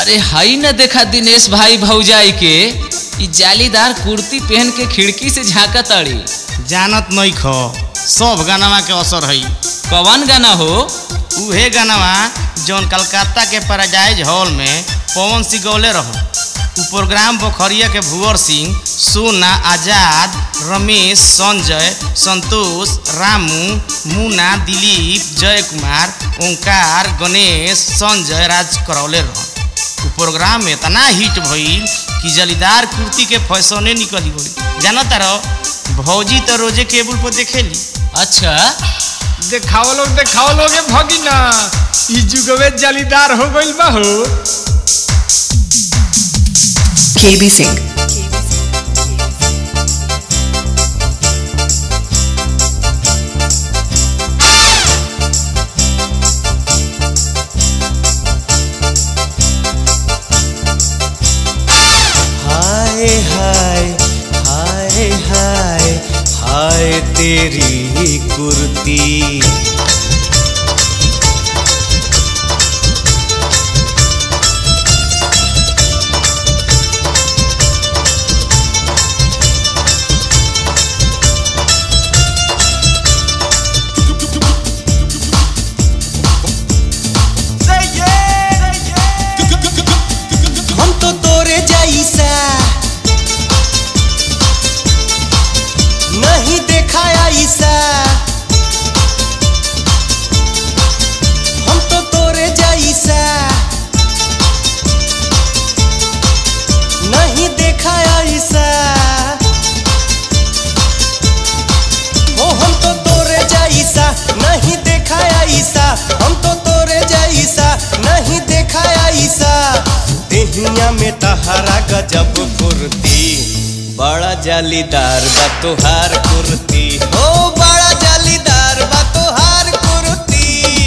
अरे हई न देखा दिनेश भाई भौजाई के ई जालीदार कुर्ती पहन के खिड़की से झांका ताड़ी जानत नहीं खो सब गानावा के असर है कवन गाना हो उहे गानावा जौन कलकत्ता के पैराडाइज हॉल में पवन सिंह गौले रहो उ प्रोग्राम पोखरिया के भुवर सिंह सोना आजाद रमेश संजय संतोष रामू मुन्ना दिलीप जय कुमार ओंकार गणेश संजय राज करौले रहो उ प्रोग्राम में इतना हिट भइल कि जलीदार कुर्ती के फैसने निकली गई जानत रहो भौजी तो रोजे केबल पर देखेली अच्छा देखाओ लोग देखाओ लोग ए भगिना ई जुगवे जालीदार हो गइल बा हो KB Singh. हाय हाय हाय हाय हाय तेरी कुर्ती हम तो तोरे जैसा नहीं देखा ऐसा हम तो तोरे जैसा नहीं देखा ऐसा ओ हम तो तोरे जैसा नहीं देखा ऐसा हम तो तोरे जैसा नहीं देखा ऐसा देहिया में तहारा गजब कुर्ती बड़ा जालीदार बा तोहार कुर्ती ओ बड़ा जालीदार बा तोहार कुर्ती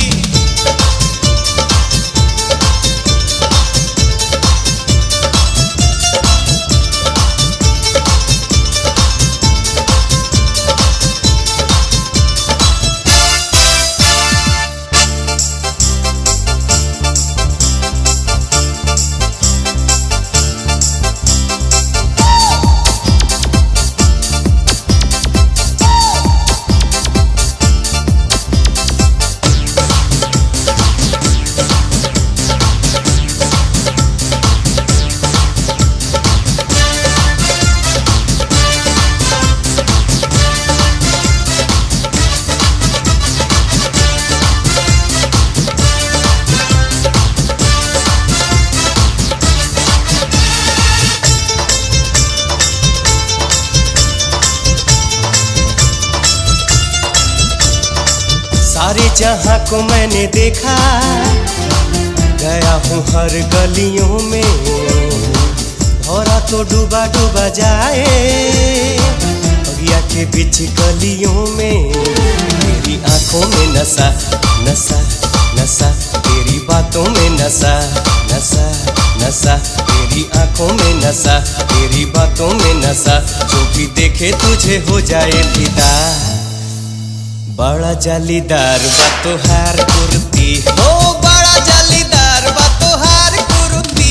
सारे जहां को मैंने देखा गया हूँ हर गलियों में भौरा तो डूबा डूबा जाए बगिया के बीच गलियों में तेरी आंखों में नशा नशा नशा तेरी बातों में नशा नशा नशा तेरी आंखों में नशा तेरी बातों में नशा जो भी देखे तुझे हो जाए फिदा बड़ा जालीदार बा तोहार कुर्ती हो बड़ा जालीदार बा तोहार कुर्ती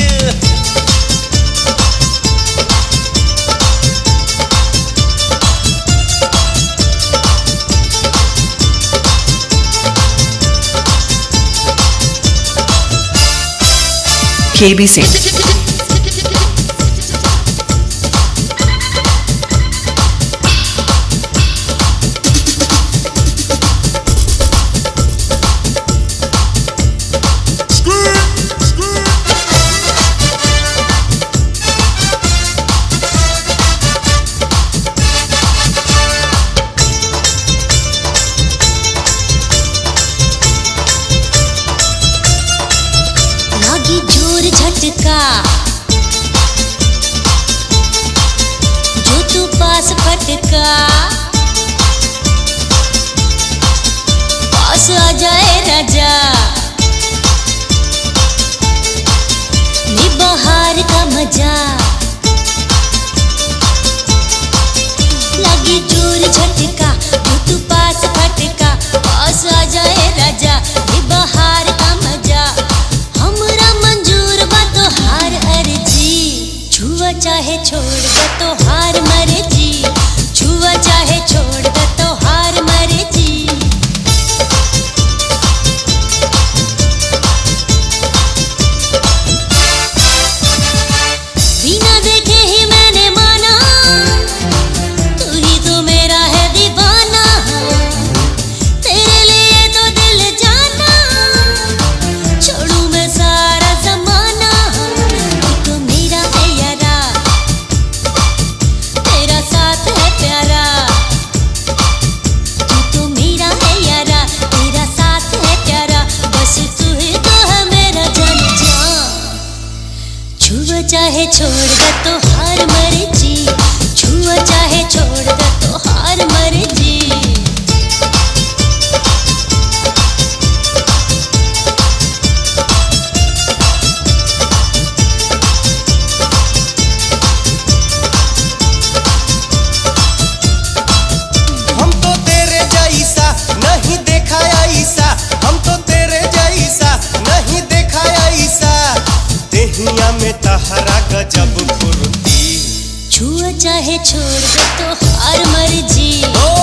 KB Singh. लागी जोर झटका जो तू पास फटका पास आ जाए राजा निबहार का मजा लागी जोर झटका जो तू पास फटका पास आ जाए राजा निबहार का मजा हमरा मंजूर बात चाहे छोड़ दे तो हार मर्जी छुआ चाहे छोड़ दे तो हार मर्जी हम तो तेरे जैसा नहीं देखा ऐसा हम तो तेरे जैसा नहीं देखा ऐसा देहिया में तहरा गजब फुर्ती छुआ चाहे छोड़ दे तो हार मर्जी ओ